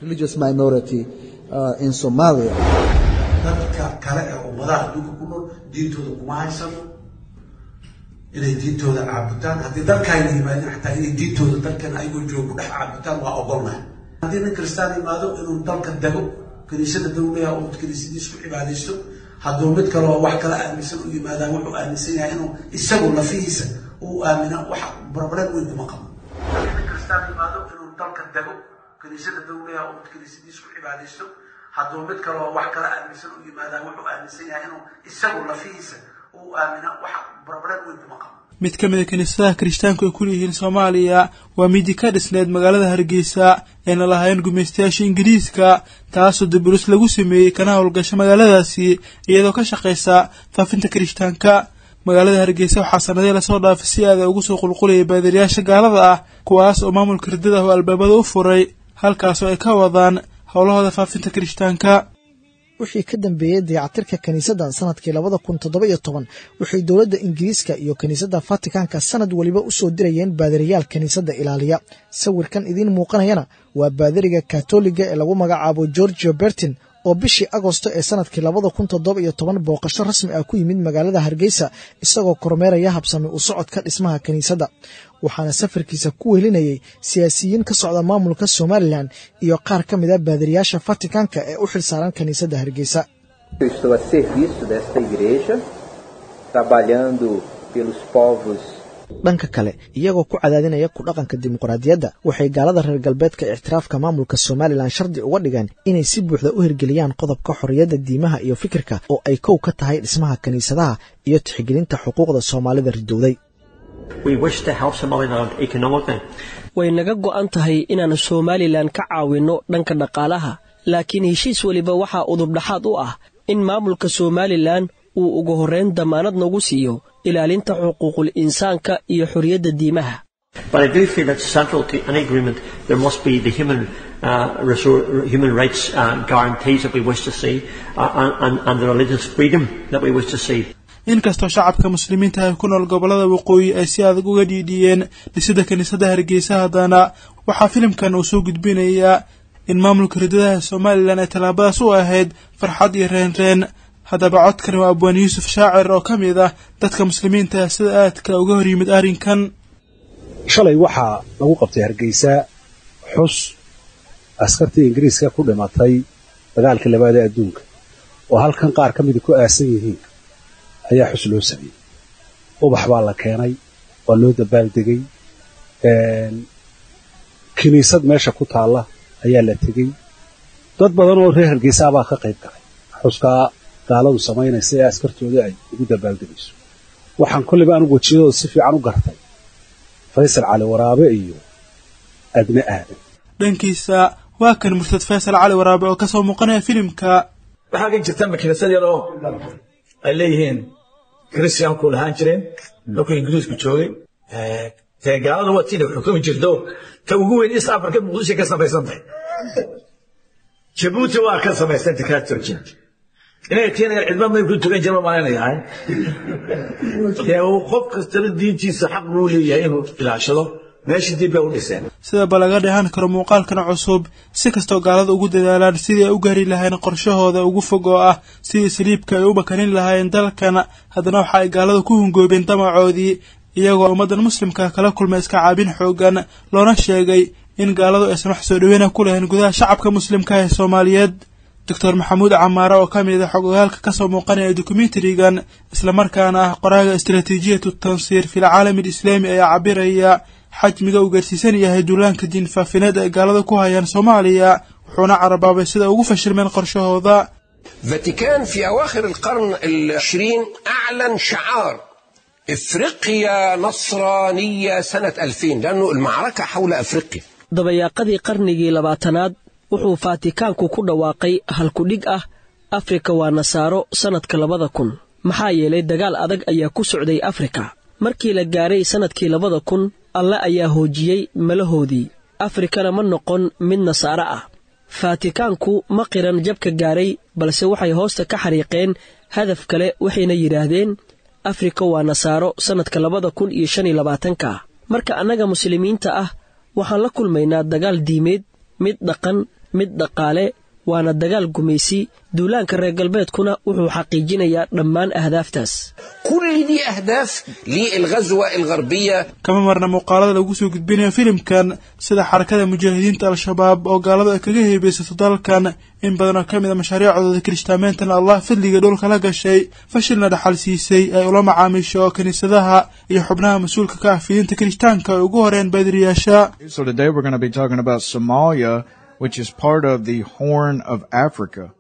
dadka kale ee ummadaha adduunka ku nool diintooda kuma haysano inay diintooda caabutaan haddii dalkaayna yimaadeen xataa inay diintooda dalkan ayagoo jooga ku dhex caabutaan waa ogolnahay haddii nin kristaan yimaado inuu dalka dego kiniisada dawlaha oo kiniisadiis ku cibaadaysto hadduu mid kale oo wax kala aaminsan u yimaadaan wuxuu aaminsan yahay inuu isagu lafihiisa uu aamina wax problem weyn kuma qabo haddii nin kristaan yimaado inuu dalka dego kiniisada dawlaha oo kiniisadiis ku cibaadaysto hadduu mid kale oo wax kala aaminsan u yimaadaan wuxuu aaminsan yahay inuu isagu lafihiisa uu aamina waxa barbaran weyn kuma qabo mid ka mid a kiniisadaha kirishtaanku ay ku leeyihiin soomaaliya waa midi ka dhisneed magaalada hargeysa ayna lahaayeen gumaystayaasha ingiriiska taasoo dabulis lagu sameeyey kana howlgasha magaaladaasi iyadoo ka shaqaysa faafinta kirishtaanka magaalada hargeysa waxaa sanadii lasoo dhaafay si aada ugu soo qulqulayay baadiriyaasha gaalada ah kuwaas oo maamulka ridada oo albaabada u furay halkaasoo ay ka wadaan howlahooda faafinta kirishtaanka wixii ka dambeeyey dayacatirka kiniisaddan sanadkii labada kun toddoba iyo toban waxay dowladda ingiriiska iyo kiniisadda fatikaanka sanad weliba u soo dirayeen baadiriyaal kiniisadda ilaaliya sawirkan idiin muuqanayana waa baadiriga katoliga ee lagu magacaabo georgio bertin oo bishii agosto ee sanadkii labada kun toddoba iyo toban booqasho rasmi ah ku yimid magaalada hargeysa isagoo kormeeraya habsami u socodka dhismaha kiniisadda waxaana safarkiisa ku welinayay siyaasiyiin ka socda maamulka somalilan iyo qaar ka mid a baadiriyaasha fatikaanka ee u xilsaaran kiniisadda hargeysa Eu estou a serviço desta igreja, trabalhando pelos povos dhanka kale iyagoo ku cadaadinaya ku dhaqanka dimuqraadiyadda waxay gaalada reer galbeedka ictiraafka maamulka somalilan shardi uga dhigeen inay si buuxda u hirgeliyaan qodobka xorriyadda diimaha iyo fikirka oo ay kow ka tahay dhismaha kiniisadaha iyo tixgelinta xuquuqda soomaalida ridowday way naga go'an tahay inaan somalilan ka caawinno dhanka dhaqaalaha laakiin heshiis weliba waxaa udubdhaxaad u ah in maamulka somalilan uu ugu horrayn dammaanad nagu siiyo ilaalinta xuquuqul insaanka iyo xorriyadda diimaha But I do feel that central to any agreement, there must be the human, uh, resor- human rights uh, guarantees that we wish to see uh, and, and the religious freedom that we wish to see. inkastoo shacabka muslimiinta ay ku nool gobollada waqooyi ay si adag uga dhiidhiyeen dhisida kiniisadda hargeysa haddana waxaa filimkan uu soo gudbinayaa in maamulka ridadaha somalilan ay tallaabadaas u ahayd farxad iyo reenreen haddaba codkani waa abwaan yuusuf shaacir oo ka mid ah dadka muslimiinta sida aadka uga hor yimid arrinkan shalay waxaa lagu qabtay hargeysa xus askartii ingiriiska ku dhimatay dagaalkii labaad ee adduunka oo halkan qaar ka mida ku aasan yihiin ayaa xus loo sameeyey ubax baa la keenay waa loo dabaaldegay kiniisad meesha ku taalla ayaa la tegey dad badan oo reer hargeysa baa ka qayb galay xuskaa gaaladu samaynaysa ee askartooda ay ugu dabaaldegayso waxaan kolliba anigu wejiyadooda si fiican u gartay faysal cali waraabe iyo adne aadan dhankiisa waa kan murtad faysal cali waraabe oo kasoo muuqanaya filimka waxaa ka jirta makiinasad yar oo ay leeyihiin christianku lahaan jireen markuu ingiriisku joogay dee gaalada waa tii xukumi jirto ta ugu weyn east africa muqdisho ka samaysan tahay jabuuti waa ka samaysan takaa turkiya inay tiina yar cidma may ku tukan jira malaynayahay dee qof kastaba diintiisa xaq buu leeyahay inuu ilaashado meeshii dib bay u dhiseen sidaba laga dheehan karo muuqaalkan cusub si kastoo gaalada ugu dadaalaan sidii ay u gaari lahayn qorshahooda ugu fog oo ah sidii saliibka ay u makanin lahaayeen dalkan haddana waxa ay gaalada ku hungoobeen damacoodii iyagoo ummaddan muslimka kala kulmay iska caabin xoogan loona sheegay in gaaladu aysan wax soo dhaweyna ku lahayn gudaha shacabka muslimka ee soomaaliyeed doctor maxamuud camaare oo ka mid a xogogaalka kasoo muuqanaya dokumentarigan islamarkaana ah qoraaga istaraatiijiyatu tansiir fil caalami alislaami ayaa cabiraya xajmiga uu gaarsiisan yahay duulaanka diin faafineed ay gaalada ku hayaan soomaaliya wuxuuna carabaabay sida ugu fashilmeen qorshahooda فاتيكان في أواخر القرن العشرين أعلن شعار إفريقيا نصرانية سنة 2000 لأنه المعركة حول أفريقيا dabayaaqadii qarnigii labaatanaad wuxuu faatikaanku ku dhawaaqay halkudhig ah afrika waa nasaaro sannadka labada kun maxaa yeelay dagaal adag ayaa ku socday afrika markii la gaaray sannadkii labada kun alle ayaa hoojiyey malahoodii afrikana ma noqon mid nasaaro ah faatikaanku ma qiran jabka gaaray balse waxay hoosta ka xariiqeen hadaf kale waxayna yidhaahdeen afrika waa nasaaro sannadka labada kun iyo shan iyo labaatanka marka annaga muslimiinta ah waxaan la kulmaynaa dagaal diimeed mid dhaqan mid dhaqaale waana dagaal gumaysi duulaanka reer galbeedkuna wuxuu xaqiijinayaa dhammaan ahdaaftaas كل دي أهداف للغزوة الغربية kama marna muuqaalada lagu soo gudbinayo filimkan sida xarakada mujaahidiinta al-shabaab oo gaaladu ay kaga heebeysato dalkan in badan oo ka mid a mashaariicdooda kirishtaameentan allah fadliga dhulka la gashay fashilna dhaxal siisay ay ula macaamiisho kiniisadaha iyo xubnaha mas-uulka ka ah fidinta kirishtaanka ay ugu horeen baadiriyaasha So today we're going to be talking about Somalia, which is part of the Horn of Africa.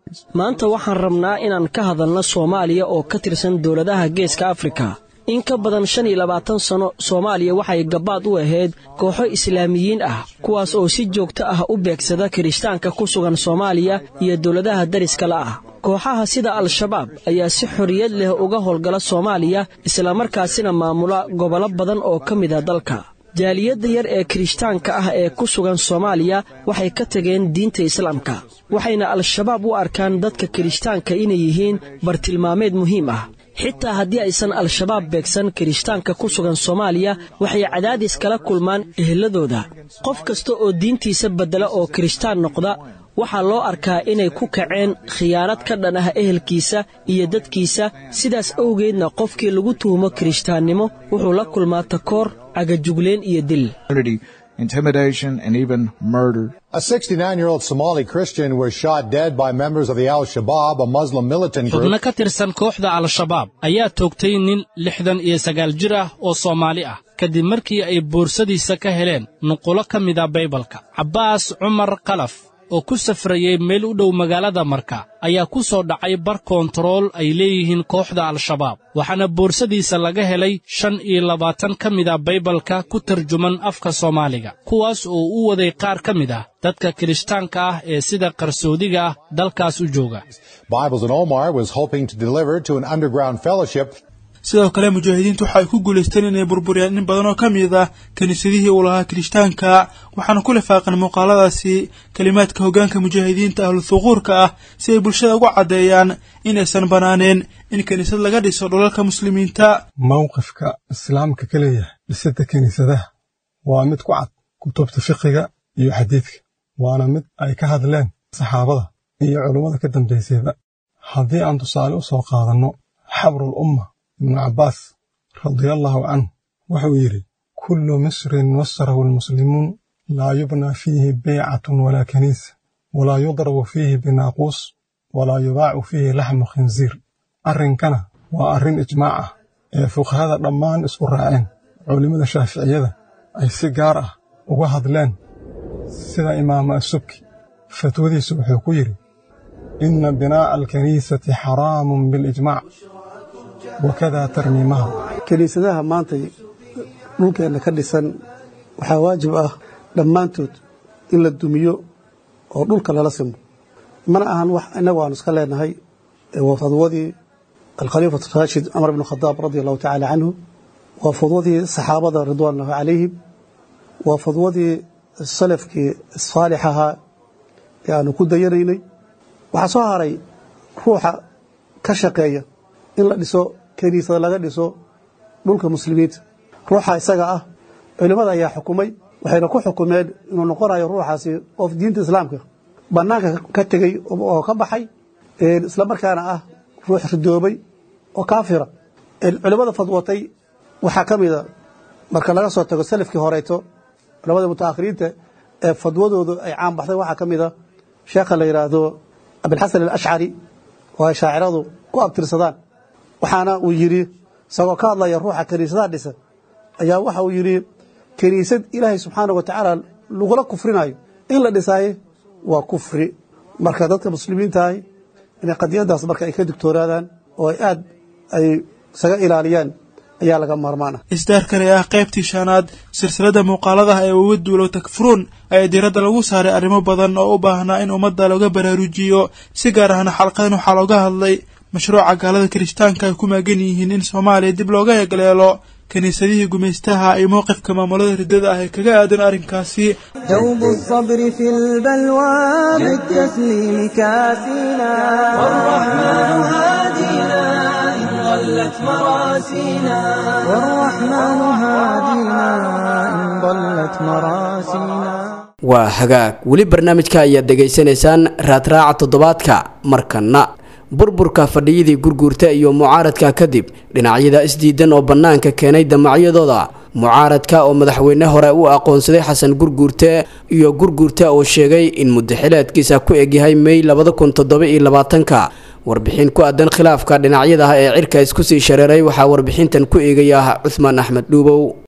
maanta waxaan rabnaa inaan ka hadalno soomaaliya oo ka tirsan dowladaha geeska afrika in ka badan shan iyo labaatan sanno soomaaliya waxay gabbaad u ahayd kooxo islaamiyiin ah kuwaas oo si joogto ah u beegsada kirishtaanka ku sugan soomaaliya iyo dowladaha dariska la ah kooxaha sida al-shabaab ayaa si xorriyad leh uga howlgala soomaaliya islamarkaasina maamula gobollo badan oo ka mid a dalka jaaliyadda yar ee kirishtaanka ah ee ku sugan soomaaliya waxay ka tageen diinta islaamka waxayna al-shabaab u arkaan dadka kirishtaanka inay yihiin bartilmaameed muhiim ah xitaa haddii aysan al-shabaab beegsan kirishtaanka ku sugan soomaaliya waxay cadaadis kala kulmaan eheladooda qof kasta oo diintiisa beddela oo kirishtaan noqda waxaa loo arkaa inay ku kaceen khiyaanad ka dhan ah ehelkiisa iyo dadkiisa sidaas awgeedna qofkii lagu tuhumo kirishtaannimo wuxuu la kulmaa takoor cagajugleen iyo dil intimidation, and even murder. A 69 year old Somali Christian was shot dead by members of the Al Shabaab, a Muslim militant group. xubno ka tirsan kooxda al-shabaab ayaa toogtay nin lixdan iyo sagaal jir ah oo soomaali ah kadib markii ay boorsadiisa ka heleen nuqulo ka mida baybalka cabbaas cumar kalaf oo ku safrayey meel u dhow magaalada marka ayaa ku soo dhacay bar koontarool ay leeyihiin kooxda al-shabaab waxaana boorsadiisa laga helay shan iyo labaatan ka mida baybalka ku tarjuman afka soomaaliga kuwaas oo u waday qaar ka mid ah dadka kirishtaanka ah ee sida qarsoodiga ah dalkaas u jooga Bibles in Omar was hoping to deliver to an underground fellowship sidoo kale mujaahidiintu waxay ku guulaysteen inay burburiyaan in badan oo ka mid ah kiniisadihii uu lahaa kirishtaanka waxaana ku lifaaqan muuqaaladaasi kelimaadka hoggaanka mujaahidiinta ahlu thuquurka ah si ay bulshada ugu caddeeyaan inaysan bannaaneen in kiniisad laga dhiso dhulalka muslimiinta mowqifka islaamka ka leeyahay dhisidda kiniisadaha waa mid ku cad kutubta fiqiga iyo xadiidka waana mid ay ka hadleen saxaabada iyo culummada ka dambaysayba haddii aan tusaale u soo qaadanno xabrul umma ibnu cabbaas radiallahu canhu wuxuu yidhi kullu misrin wasarahu almuslimuun laa yubnaa fiihi beycatun walaa kaniisa walaa yudrabu fiihi binaaquus walaa yubaacu fiihi laxmu khinsiir arrinkana waa arrin ijmaac ah ee fuqahada dhammaan isku raaceen culimmada shaaficiyada ay si gaar ah uga hadleen sida imaamu asubki fatwadiisu wuxuu ku yidhi inna binaa'a alkaniisati xaraamun bilijmaac wakadaa tarmiimaha kiniisadaha maantay dhulkeenna ka dhisan waxaa waajib ah dhammaantood in la dumiyo oo dhulka lala simo mana ahan wax innagu aanu iska leenahay waa fadwadii alkhaliifatu raashid cumar bnu khadaab radi allahu tacaala canhu waa fadwadii saxaabada ridwaanullahu calayhim waa fadwadii salafkii saalix ahaa ee aanu ku dayanaynay waxaa soo haray ruuxa ka shaqeeya in la dhiso kiniisada laga dhiso dhulka muslimiinta ruuxa isaga ah culimmada ayaa xukumay waxayna ku xukumeen inuu noqonayo ruuxaasi qof diinta islaamka bannaanka ka tegey oo ka baxay islamarkaana ah ruux ridoobay oo kaafira culimmada fadwatay waxaa ka mida marka laga soo tago salafkii horeeto culamada mutaakhiriinta ee fadwadoodu ay caan baxday waxaa ka mida sheekha la yidhaahdo abilxasan alashcari oo ay shaaciradu ku abtirsadaan waxaana uu yidhi isagoo ka hadlaya ruuxa kiniisadaha dhisa ayaa waxa uu yidhi kiniisad ilaahay subxaana wa tacaala lagula kufrinayo in la dhisaaye waa kufri marka dadka muslimiintahay inay qadiyadaas marka ay ka digtoonaadaan oo ay aad ay isaga ilaaliyaan ayaa laga maarmaan ah isdaarkani ah qaybtii shanaad silsilada muuqaaladaha ee uga duulo takfuruun ayaa diiradda lagu saaray arrimo badan oo u baahnaa in ummadda looga baraarujiyo si gaar ahna xalqadan waxaa looga hadlay mashruuca gaalada kirishtaanka ay ku maagan yihiin in soomaaliya dib looga egleelo kiniisadihii gumaystaha iyo mowqifka maamulada riddada ah ee kaga aadan arrinkaasi دوب الصبر في البلوى بالتسليم كاسينا والرحمن هادينا إن ضلت مراسينا والرحمن هادينا إن ضلت مراسينا waa hagaag weli barnaamijka ayaad dhegaysanaysaan raadraaca toddobaadka markana burburka fadhiyadii gurguurta iyo mucaaradka kadib dhinacyada isdiidan oo bannaanka keenay damacyadooda mucaaradka oo madaxweyne hore u aqoonsaday xasan gurguurte iyo gurguurte oo sheegay in muddaxileedkiisa ku egyahay mey labada kun toddoba iyo labaatanka warbixin ku aadan khilaafka dhinacyada ee cirka isku sii shareeray waxaa warbixintan ku eegaya cuhmaan axmed dhuubow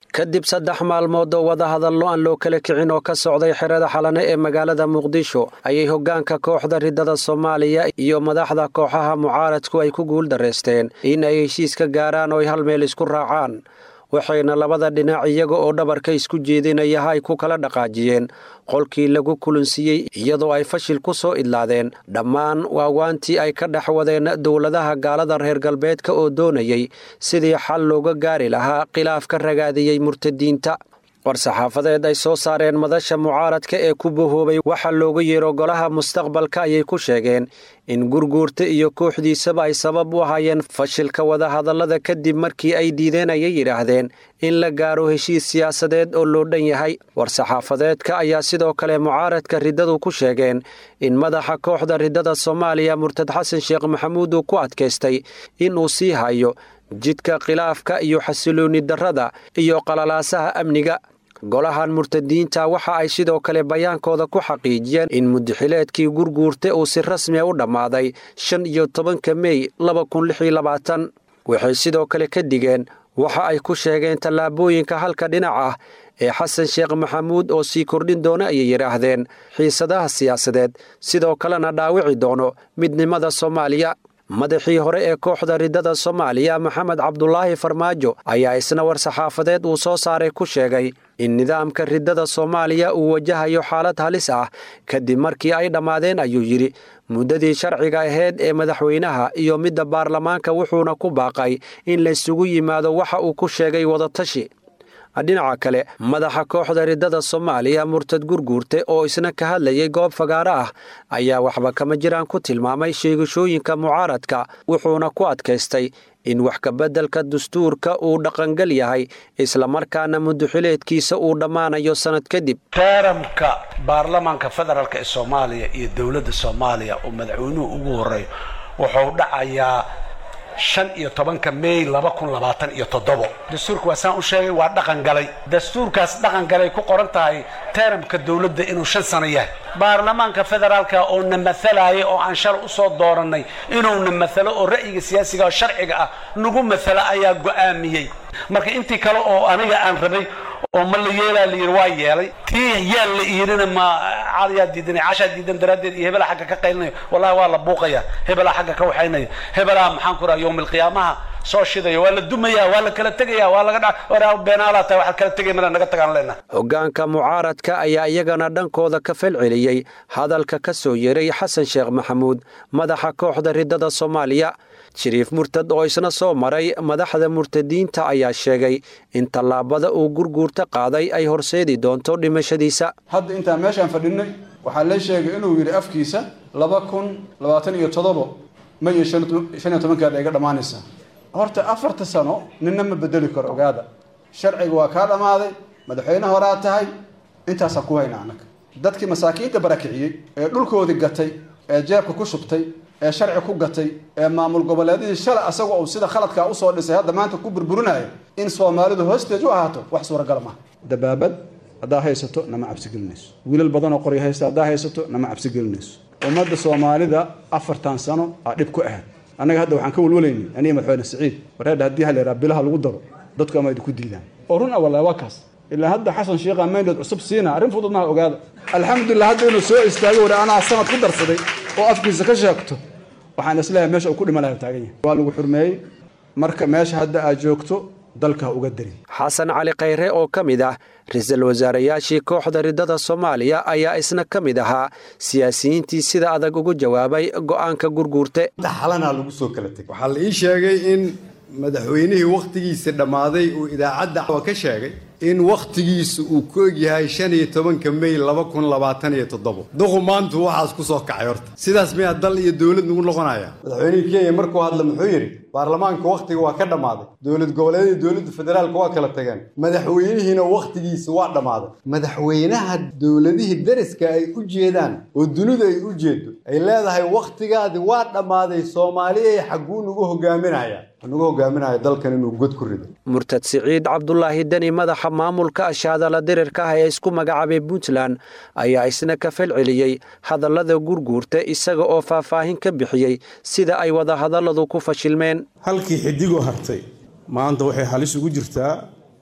kadib saddex maalmood oo wadahadallo aan loo kala kicin oo ka socday xerada xalane ee magaalada muqdisho ayay hoggaanka kooxda riddada soomaaliya iyo madaxda kooxaha mucaaradku ay ku guuldarraysteen in ay heshiis ka gaaraan oo ay hal meel isku raacaan waxayna labada dhinac iyaga oo dhabarka isku jeedinaya ay ku kala dhaqaajiyeen qolkii lagu kulansiiyey iyadoo ay fashil ku soo idlaadeen dhammaan waawaantii ay ka dhex wadeen dowladaha gaalada reer galbeedka oo doonayay sidii xal looga gaari lahaa khilaaf ka ragaadiyey murtadiinta war-saxaafadeed ay soo saareen madasha mucaaradka ee ku bahoobay waxaa looga yeero golaha mustaqbalka ayay ku sheegeen in gurguurta iyo kooxdiisaba ay sabab u ahaayeen fashilka wadahadallada kadib markii ay diideen ayay yidhaahdeen in la gaaro heshiis siyaasadeed oo loo dhan yahay war-saxaafadeedka ayaa sidoo kale mucaaradka riddadu ku sheegeen in madaxa kooxda riddada soomaaliya murtad xasan sheekh maxamuud uu ku adkaystay inuu sii hayo jidka khilaafka iyo xasiloonni darrada iyo qalalaasaha amniga golahan murtadiinta waxa ay sidoo kale bayaankooda ku xaqiijiyeen in mudaxileedkii gurguurta uu si rasmiya u dhammaaday shan iyo tobanka mey laba kun lix iyo labaatan waxay sidoo kale ka digeen waxa ay ku sheegeen tallaabooyinka halka dhinac ah ee xasan sheekh maxamuud oo sii kordhin doona ayay yidhaahdeen xiisadaha siyaasadeed sidoo kalena dhaawici doono midnimada soomaaliya madaxii hore ee kooxda riddada soomaaliya maxamed cabdulaahi farmaajo ayaa isna war-saxaafadeed uu soo saaray ku sheegay in nidaamka riddada soomaaliya uu wajahayo xaalad halis ah kadib markii ay dhammaadeen ayuu yidhi muddadii sharciga ahayd ee madaxweynaha iyo midda baarlamaanka wuxuuna ku baaqay in laysugu yimaado waxa uu ku sheegay wadatashi dhinaca kale madaxa kooxda riddada soomaaliya murtad gurguurte oo isna ka hadlayay goob fagaaro ah ayaa waxba kama jiraan ku tilmaamay sheegashooyinka mucaaradka wuxuuna ku adkaystay in wax kabeddelka dastuurka uu dhaqangal yahay islamarkaana mudaxileedkiisa uu dhammaanayo sannad kadib teeramka baarlamaanka federaalk ee soomaaliya iyo dowladda soomaaliya oo madaxweynuhu ugu horeeyo wuxuu dhacayaa shan iyo tobanka mey laba kun labaatan iyo toddobo dastuurka waa saan u sheegay waa dhaqan galay dastuurkaas dhaqan galay ku qoran tahay teeramka dowladda inuu shan sano yahay baarlamaanka federaalka oo na matalaya oo aan shalay usoo doorannay inuu na matalo oo ra'yiga siyaasiga oo sharciga ah nagu matalo ayaa go'aamiyey marka intii kale oo aniga aan rabay oo ma la yeelaa la yidhi waa yeelay tii yaa la iirina ma cadayaa diidan cashaa diidan daraaddeed iyo hebelaa xagga ka qaylinayo wallahi waa la buuqaya hebelaa xagga ka waxaynaya hebelaa maxaan ku raha yowmilqiyaamaha soo shidaya waa la dumaya waa la kala tegaya waa laga dha beenaalaa tahay waxaad kala tegay mana naga tagaan leenaha hoggaanka mucaaradka ayaa iyagana dhankooda ka falceliyey hadalka ka soo yeeray xasan sheekh maxamuud madaxa kooxda riddada soomaaliya shariif murtad oo isna soo maray madaxda murtadiinta ayaa sheegay in tallaabada uu gurguurta qaaday ay horseedi doonto dhimashadiisa hadda intaan meeshaan fadhinay waxaa la sheegay inuu yidhi afkiisa laba kun labaatan iyo toddobo may iyo shan iyo tobankeeda iga dhammaanaysaa horta afarta sano ninna ma bedeli karo ogaada sharciga waa kaa dhammaaday madaxweyne horaa tahay intaasaan ku hayna annaga dadkii masaakiinta barakiciyey ee dhulkoodii gatay ee jeebka ku shubtay ee sharci ku gatay ee maamul goboleedihii shalay asaga uu sida khaladkaa usoo dhisay hadda maanta ku burburinaya in soomaalidu hoosteej u ahaato wax suuragal maaha dabaabad haddaa haysato nama cabsigelinayso wiilal badan oo qoryo haysta haddaa haysato nama cabsigelinayso ummadda soomaalida afartan sano aa dhib ku ahayd annaga hadda waxaan ka walwalaynay aniga madaxweyne siciid wareedha haddii ha la yidhaha bilaha lagu daro dadku ama idinku diidaan oo run ah wallahi waa kaas ilaa hadda xasan sheekha mayndood cusub siina arrin fudud maha ogaada alxamdulilah hadda inuu soo istaago wari anaa sanad ku darsaday oo afkiisa ka sheegto waxaan isleeyahay meesha uu ku dhiman laha taagan yahay waa lagu xurmeeyey marka meesha hadda aad joogto dalka ha uga darin xasan cali khayre oo ka mid ah ra-iisul wasaarayaashii kooxda riddada soomaaliya ayaa isna ka mid ahaa siyaasiyiintii sida adag ugu jawaabay go'aanka gurguurte xalanaa lagu soo kala tegay waxaa la ii sheegay in madaxweynihii wakhtigiisa dhammaaday uu idaacadda ka sheegay in wakhtigiisu uu ku egyahay shan iyo tobanka mey laba kun labaatan iyo toddobo duqu maantu waxaas ku soo kacay horta sidaas miyaa dal iyo dowlad nagu noqonaya madaxweynihii kenya markuu hadla muxuu yidhi baarlamaanka wakhtiga waa ka dhammaaday dowlad goboleedyada dowladda federaalka waa kala tageen madaxweynihiina wakhtigiisa waa dhammaaday madaxweynaha dowladihii dariska ay u jeedaan oo dunidu ay u jeedo ay leedahay wakhtigaadi waa dhammaaday soomaaliyay xagguu nagu hogaaminaya nagu hogaaminaya dalkan inuu god ku rido murtad siciid cabdulaahi deni madaxa maamulka ashaadala dirirka ah ee isku magacaabay puntland ayaa isna ka falceliyey hadallada gurguurta isaga oo faahfaahin ka bixiyey sida ay wadahadalladu ku fashilmeen halkii xidigoo hartay maanta waxay halis ugu jirtaa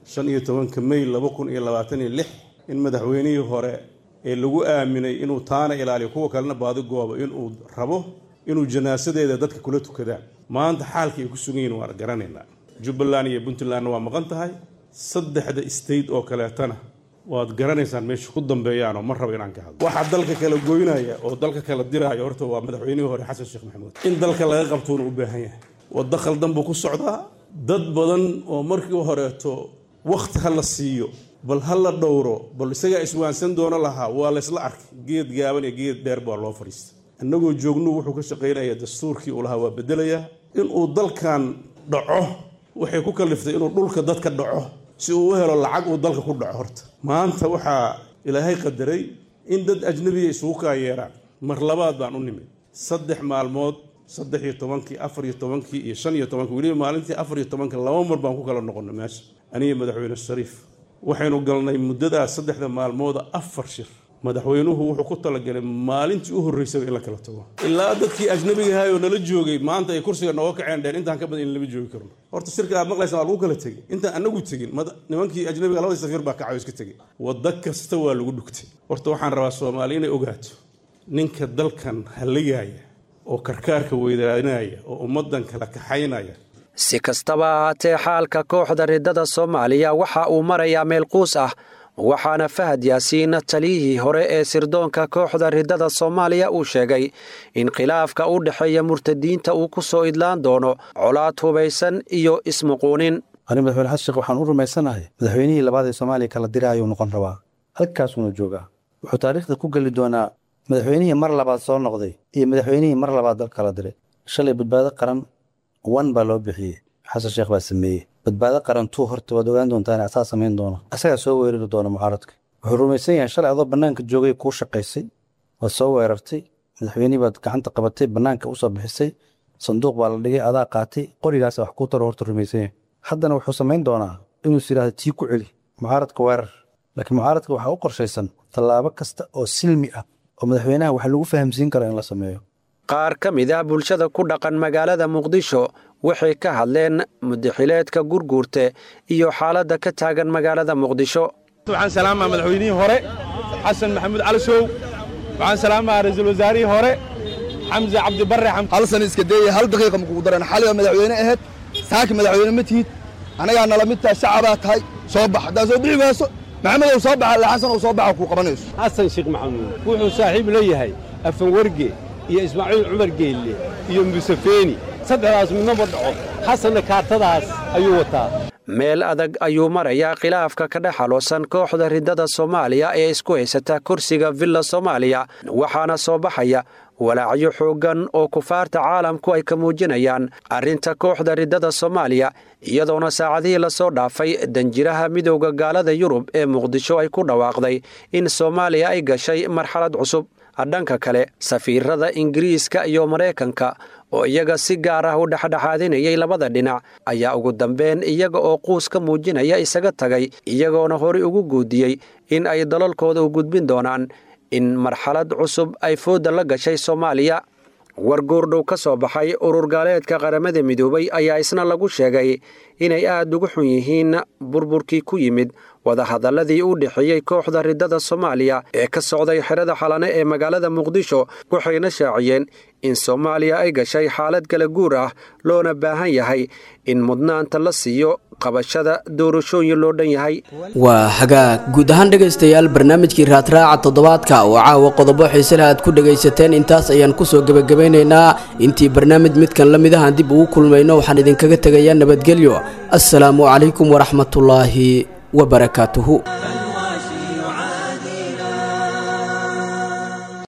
shan iyo tobanka may laba kun iyo labaatan iyo lix in madaxweynihii hore ee lagu aaminay inuu taana ilaaliyo kuwa kalena baadigooba inuu rabo inuu janaasadeeda dadka kula tukadaan maanta xaalka ay ku sugan yihin waan garanaynaa jubbaland iyo puntlandna waa maqan tahay saddexda state oo kaleetana waad garanaysaan meesha ku dambeeyaanoo ma rabo inaan ka hadlo waxaa dalka kala goynaya oo dalka kala diraya horta waa madaxweynihii hore xasan sheekh maxamuud in dalka laga qabtuuna u baahan yahay waddo khaldan buu ku socdaa dad badan oo markii horeeto wakhti ha la siiyo bal ha la dhowro bal isagaa iswaansan doono lahaa waa laysla arkay geed gaaban iyo geed dheer baa loo fadhiistay annagoo joognu wuxuu ka shaqaynaya dastuurkii uu lahaa waa bedelayaa inuu dalkan dhaco waxay ku kaliftay inuu dhulka dadka dhaco si uu u helo lacag uu dalka ku dhaco horta maanta waxaa ilaahay qadaray in dad ajnabiya isugu kaayeeraan mar labaad baan u nimid saddex maalmood saddex iyo tobankii afar iyo tobankii iyo shan iyo tobankii weliba maalintii afar iyo tobanka laba mar baan ku kala noqonnay meesha aniga madaxweyne shariif waxaynu galnay muddadaas saddexda maalmooda afar shir madaxweynuhu wuxuu ku talagalay maalintii u horreysaba in la kala tago ilaa dadkii ajnabiga ahay oo nala joogay maanta ay kursiga nooga kaceen dheen intaan ka badan in lama joogi karno horta shirka aad maqlaysa waa lagu kala tegey intaan anagu tegin nimankii ajnabiga labadii safiir baa kacay oo iska tegey waddo kasta waa lagu dhugtay horta waxaan rabaa soomaali inay ogaato ninka dalkan halligaya oo karkaarka weydaarinaya oo ummaddan kala kaxaynaya si kastaba ahaatee xaalka kooxda riddada soomaaliya waxa uu marayaa meel quus ah waxaana fahad yaasiin taliyihii hore ee sirdoonka kooxda riddada soomaaliya uu sheegay in khilaafka u dhexeeya murtadiinta uu ku soo idlaan doono colaad hubaysan iyo ismuquunin ani madaxweyne xasan sheekh waxaan u rumaysanahay madaxweynihii labaad ee soomaaliya kala dira ayuu noqon rabaa halkaasuuna joogaa wuxuu taariikhda ku geli doonaa madaxweynihii mar labaad soo noqday iyo madaxweynihii mar labaad dal kala diray shalay badbaado qaran wan baa loo bixiyey xasan sheekh baa sameeyey badbaado qaran tuu horta waad ogaan doontaan asaa samayn doono asagaa soo weerari doona mucaaradka wuxuu rumaysan yahay shalay adoo bannaanka joogay kuu shaqaysay waad soo weerartay madaxweynihii baad gacanta qabatay bannaanka usoo bixisay sanduuq baa la dhigay adaa qaatay qorigaasa wax kuu taro horta rumaysan yahay haddana wuxuu samayn doonaa inuus yidhahdo tii ku celi mucaaradka weerar laakiin mucaaradka waxaa u qorshaysan tallaabo kasta oo silmi ah oo madaxweynaha wax lagu fahamsiin karo in la sameeyo qaar ka mid ah bulshada ku dhaqan magaalada muqdisho waxay ka hadleen mudaxileedka gurguurte iyo xaaladda ka taagan magaalada muqdisho waxaan salaamaa madaxweynihii hore xasan maxamuud cali sow waxaan salaamaa ra'iisul wasaarihii hore xamse cabdibarre hal san iska deeye hal daqiiqa makugu daran xaliba madaxweyne ahayd saaki madaxweyne ma tihid annagaa nala mid tahay shacabaa tahay soo bax haddaa soo bixi waaso maxamed ou soo baxa alle xasan ou soo baxa kuu qabanayso xasan sheekh maxamuud wuxuu saaxiib la yahay afanwarge iyo ismaaciil cumar geelle iyo musefeeni saddexdaas midnaba dhaco xasanna kaartadaas ayuu wataa meel adag ayuu marayaa khilaafka ka dhex haloosan kooxda riddada soomaaliya ee isku haysata kursiga villa soomaaliya waxaana soo baxaya walaacyo xooggan oo kufaarta caalamku ay ka muujinayaan arrinta kooxda riddada soomaaliya iyadoona saacadihii lasoo dhaafay danjiraha midowda gaalada yurub ee muqdisho ay ku dhawaaqday in soomaaliya ay gashay marxalad cusub dhanka kale safiirada ingiriiska iyo maraykanka oo iyaga si gaar ah u dhexdhexaadinayay labada dhinac ayaa ugu dambeyn iyaga oo quus ka muujinaya isaga tagay iyagoona horey ugu guudiyey in ay dalalkooda u gudbin doonaan in marxalad cusub ay fooda la gashay soomaaliya war goordhow ka soo baxay urur gaaleedka qaramada midoobay ayaa isna lagu sheegay inay aad ugu xun yihiin burburkii ku yimid wadahadalladii u dhexeeyey kooxda riddada soomaaliya ee ka socday xerada xalane ee magaalada muqdisho waxayna shaaciyeen in soomaaliya ay gashay xaalad kala guur ah loona baahan yahay in mudnaanta la siiyo qabashada doorashooyin loo dhan yahay waa hagaag guud ahaan dhegaystayaal barnaamijkii raadraaca toddobaadka oo caawa qodobo xiisele aad ku dhegaysateen intaas ayaan kusoo gebagabaynaynaa intii barnaamij midkan la mid ahaan dib ugu kulmayno waxaan idinkaga tegayaa nabadgelyo assalaamu calaykum waraxmatullaahi wabarakaatuhu